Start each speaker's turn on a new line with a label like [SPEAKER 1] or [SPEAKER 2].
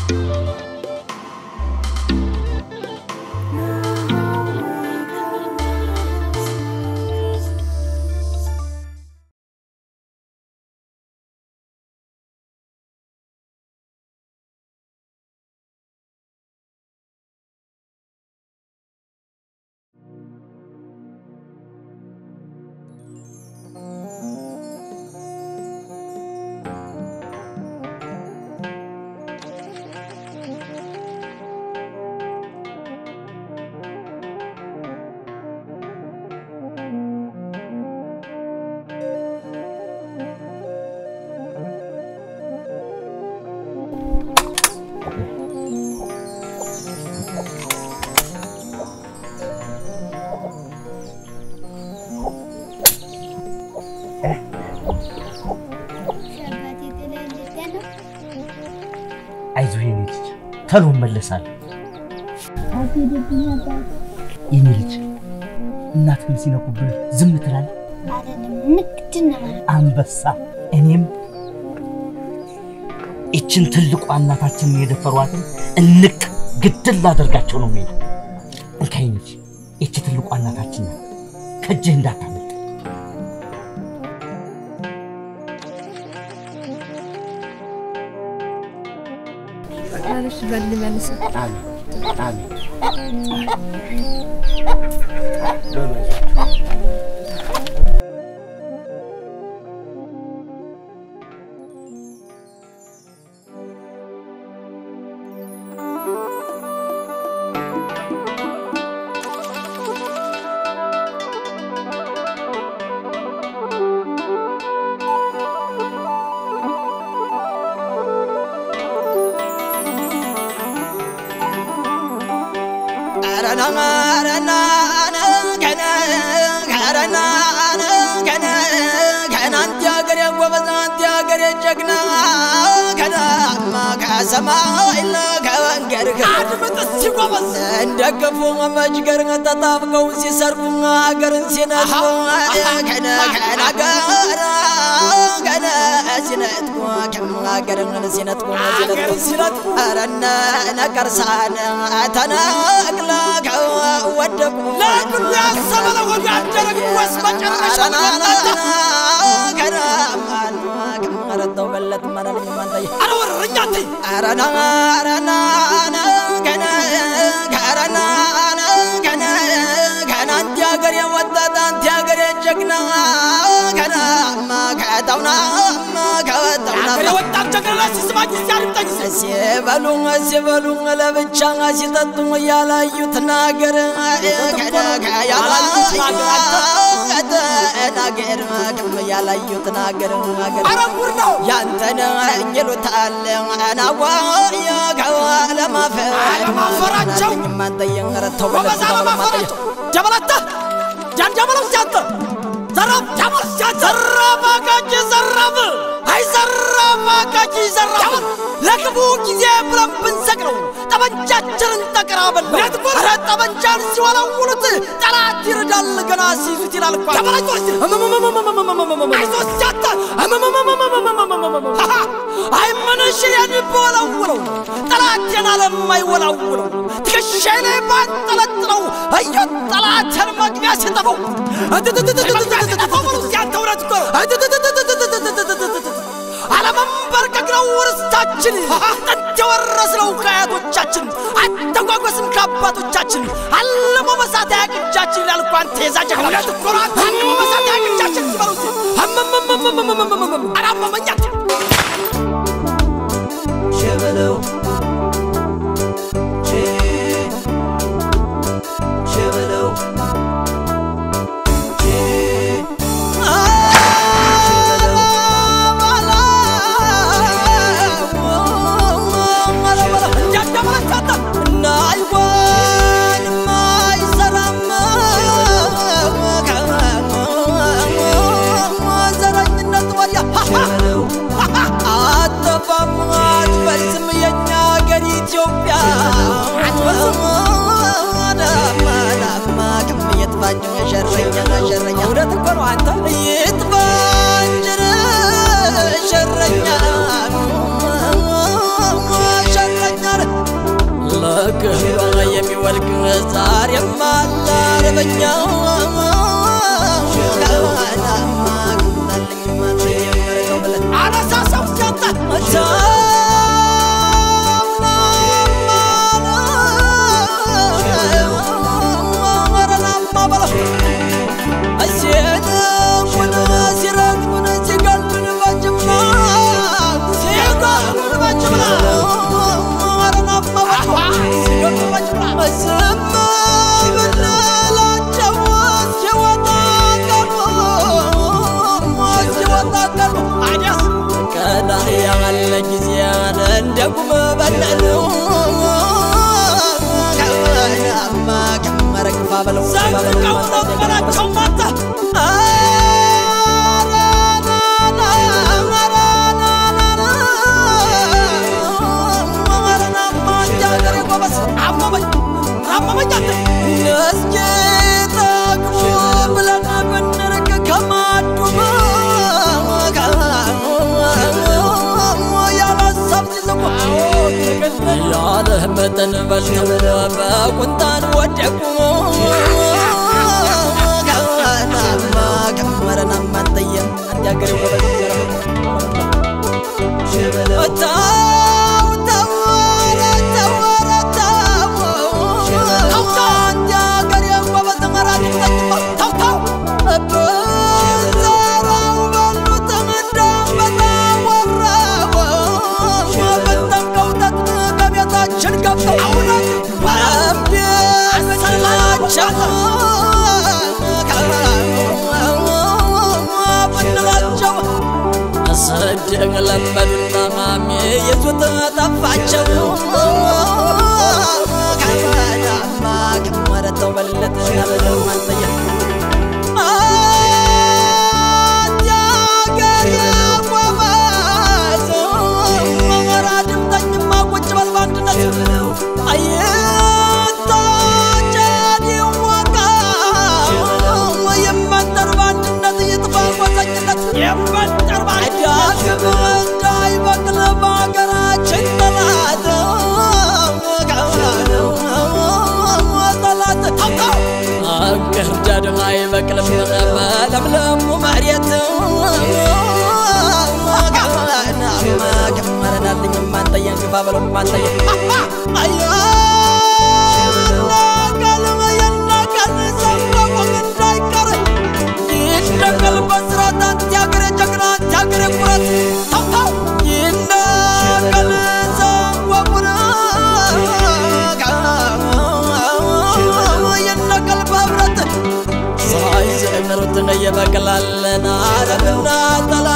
[SPEAKER 1] አይዞህ የኔ ልጅ ተሎ እመለሳለሁ። የኔ ልጅ እናትህን ሲነኩብህ ዝም ትላለህ? አንበሳ እኔም ይችን ትልቋ እናታችንን የደፈሯትን እንቅ ግድል ላደርጋቸው ነው የሚሄዱ። እንካ የኔ ልጅ ይቺ ትልቋ እናታችን ናት። ከእጅህ እንዳታመልጥ።
[SPEAKER 2] መልሽ በል መልስ
[SPEAKER 1] አሜን አሜን።
[SPEAKER 3] ከሰማይ ከመንገድ አድምጥ ሲጎበዝ እንደገፉ መጅገር ተጣብቀው ሲሰርቁ ሀገርን ሲነጥቁ ከነ ከናገር ከነ ሲነጥቁ ሀገርን ሲነጥቁ ሲነጥቁ አረነ ነቀርሳን ተነቅለ ከወደቁ ለግሉ ያሰበለ ወዲ አደረግ ወስ መጨረሻ ከናማን ከመረተው በለት ማናለኝ ማንታይ አረወረኛ አንተ አረና አረና ከነ ከረና ከነ ከነ አንተ ሀገር የወጣት አንተ ሀገር የጀግና ከናማ ከተውናማ ከወጣውና የወጣት ጀግና ሲስማኝ ሲያርጠኝ ሲበሉ ሲበሉ ለብቻ ሲጠጡ ያላዩት ነገር ከነ ከያላዩት ነገር ከም ያላዩት ነገር ነገር አረጉር ነው ያንተን ይሉታል አናዋየ ከለማፈር አለማፈራቸው ማንተየን ረተው በለስ አለማፈራቸው ጀበላታ ጃን ጀበለው ሲያንተ ዘራፍ ጀበል ሲያንተ ዘራፍ አጋጭ ዘራፍ አይ ዘራፍ አጋጭ ዘራፍ ለክፉ ጊዜ ብለን ብንሰቅለው ጠመንጃችንን ተቀራበል ኧረ ጠመንጃን ሲወለውሉት ጠላት ይረዳል ገና ሲይዙት ይላል እኮ አይዞህ ሲያተ አይ ምንሽ የሚወለውለው ጠላቴን አለማይወላውለው ትከሻዬ ላይ ባንጠለጥለው እዩ ጠላቴን መግቢያ ሲጠፋው ጠፋው በሉ ሲያንተ እውነት እኮ አለመንበርከክ ነው ርስታችን ጥንት የወረስነው ከአያቶቻችን አተጓጓስን ከአባቶቻችን አለሞ መሳት ያቅጃችን ይላል እኮ አንተ የዛ ጀግና አለሞ መሳት ያቅጃችን ሲበሉት አላመመኛት
[SPEAKER 4] ሸበለው ሸበለው
[SPEAKER 3] ኢትዮጵያ ሸረኛ ሸረኛ እውነት እኮ ነው አንተ ይጥፋ እንጂ ሸረኛ ሸረኛ ወድቅ ዛሬም አለ አርበኛው አነሳሳው ሲያጣ ያለ ጊዜ እንደ ጉም በለለው ከመረግፋ በለው ዘንጥቀው ነበራቸው ማታ ያለህ መጠን በልተው በቁንጣን ወደቁ ከመረናማ ጠየም አንድ ያገሬ ስድግ ለመዱና ማሜ የቱት ጠፋቸው ከመዳማ ከመረተው በለጥ ያበለው ማንጠየ ግርዳድ አይበቅልም በለምለሙ መሬት ከመረናልኝ ማንጠየን ግፋ በለው ማንጠየን ይነቀል በስራት አንተ ያገሬ ጀግና አንተ ያገሬ ኩራት ታውታው ይነቀል ዘንወቡን ይነቀል በህብረት ሳይዘምሩትን እየበቅላለን አረምና ጠላ